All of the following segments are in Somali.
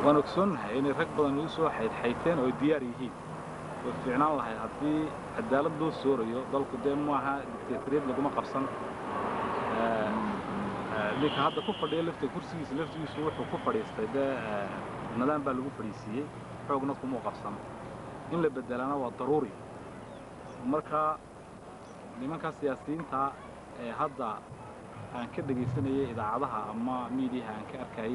waan ogsoonnahay inay rag badan igu soo xaydxayteen oo diyaar yihiin way fiicnaan lahayd haddii cadaalad loo soorayo dalku dee maaha dictatoriyad laguma qabsan ninka hadda ku fadhiya lafta kursigiisa laftigiisu wuxuu ku fadhiistay dee nidaam baa lagu fadhiisiiyey xoogna kumuu qabsan in la bedelana waa daruuri marka nimanka siyaasiyiinta ee hadda aan ka dhegaysanayay idaacadaha ama miidiyaha aan ka arkayay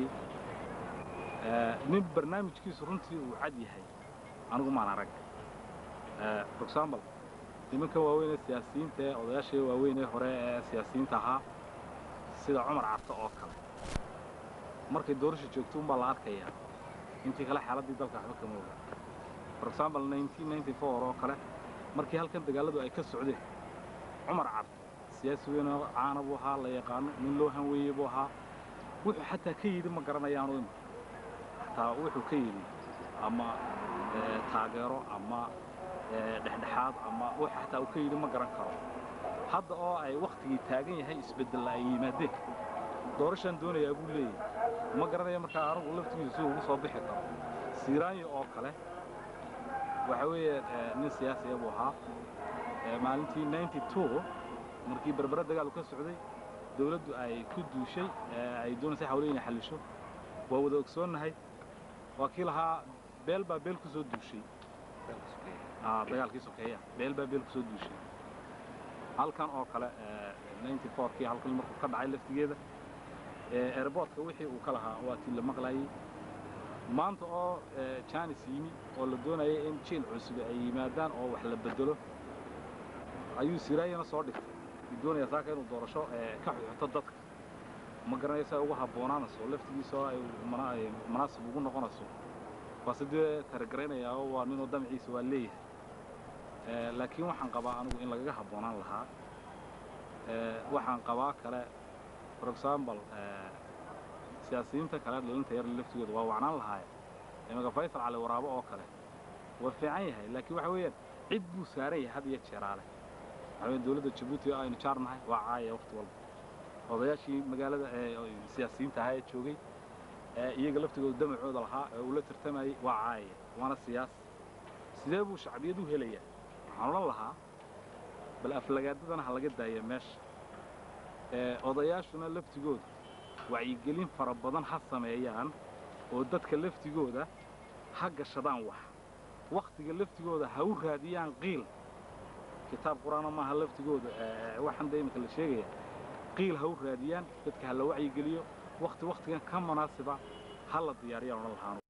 nin barnaamijkiisu runtii uu cad yahay anigu maan arag for example nimanka waaweyn ee siyaasiyiinta ee odayaashii waaweyn ee hore ee siyaasiyiinta ahaa sida cumar carto oo kale markay doorasha joogto unbaa la arkayaa intii kale xaaladdii dalka waxba kama oga for example oo kale markii halkan dagaalladu ay ka socdeen cumar carto siyaasi weyn oo caana buu ahaa la yaqaano nin loo hanweeyey buu ahaa wuxuu xataa ka yidhi ma garanayaanu ima xataa wuxuu ka yidhi ama taageero ama dhexdhexaad ama wuxuu xataa uu ka yidhi ma garan karo hadda oo ay wakhtigii taagan yahay isbeddella ay yimaadeen doorashaan doonayaa buu leeyahay ma garanaya markaa anigu laftigiisu si ugu soo bixi karo siiraanyo oo kale waxa weeye nin siyaasiya buu ahaa maalintii ninety two markii berbere dagaalu ka socday dawladdu ay ku duushay ay doonaysay xawle inay xallisho waa wada ogsoonnahay waa kii lahaa beel baa beel ku soo duushay dagaalkii sokeeya beel baa beel ku soo duushay halkan oo kale ninety fourkii halkan markuu ka dhacay laftigeeda airboortka wixii uu ka lahaa waa tii la maqlayay maanta oo janis yimi oo la doonayay in jiil cusub ay yimaadaan oo wax la bedelo ayuu siraayana soo dhigtay uu doonaya saaka inuu doorasho ka xuxuto dadka ma garanaysa ugu habboonaanayso laftigiisa oo ay manaasib ugu noqonayso waa sidee taragaraynaya oo waa ninuu damciisa waa leeyahay laakiin waxaan qabaa anigu in lagaga habboonaan lahaa waxaan qabaa kale for example siyaasiyiinta kale dhalinta yar laftigooda waa wacnaan lahaaye imaka faysal cali waraabo oo kale waa fiican yahay laakiin waxa weeyaan cid buu saaran yahay had iyo jeeraale waxa weeye dawladda jabuuti oo aynu jaarnahay waa caaya waqti walba odayaashii magaalada siyaasiyiinta ahaa ee joogay iyaga laftigooda damacooda lahaa ee uu la tartamayey waa caaya waana siyaas sidee buu shacbiyad u helayaa waxaan odhan lahaa bal aflagaadadana ha laga daaya meesha odayaashuna laftigooda wacyigelin fara badan ha sameeyaan oo dadka laftigooda ha gashadaan wax wakhtiga laftigooda ha u raadiyaan qiil kitaab qur-aana maaha laftigooda waxaan dee imika la sheegaya qiil ha u raadiyaan dadka ha la wacyigeliyo wakhti wakhtigan ka munaasiba ha la diyaariyaan odhan lahaan